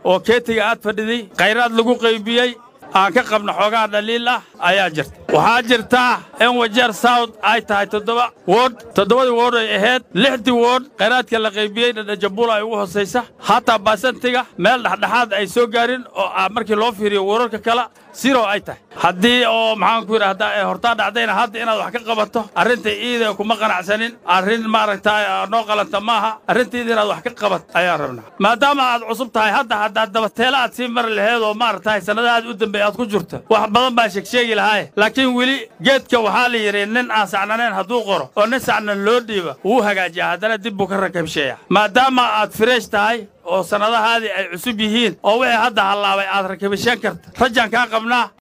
oo keetiga aad fadhiday khayraad lagu qaybiyey aan ka qabno xoogaa dhaliil ah ayaa jirta waxaa jirtaa in wajeer south ay tahay toddoba wood toddobadii wood ay ahayd lixdii wood khayraadka la qaybiyey dhadhajabuul ay ugu hoosaysa hataa baasantiga meel dhexdhexaad ay soo gaarin oo ah markii loo fiiriyo wararka kale siro ay tahay haddii oo maxaanku yidhaahdaa ee hortaa dhacdayna hadda inaad wax ka qabato arrinta iida kuma qanacsanin arrin maaragta noo qalanta maaha arrintiida inaad wax ka qabat ayaan rabnaa maadaama aad cusub tahay hadda haddaad dabateela aad sii mari laheed oo maaragtahay sannadahaad u dambeey aad ku jirto wax badan baa sheegsheegi lahaye laakiin weli geedka waxaa la yidhi nin aan sacnanayn hadduu qoro oo nin sacnan loo dhiiba wuu hagaajiya haddana dib buu ka rakabsheeya maadaama aad fireesh tahay oo sannadahaadii ay cusub yihiin oo wixii hadda hallaabay aad rakabishan karta rajaan kaa qabnaa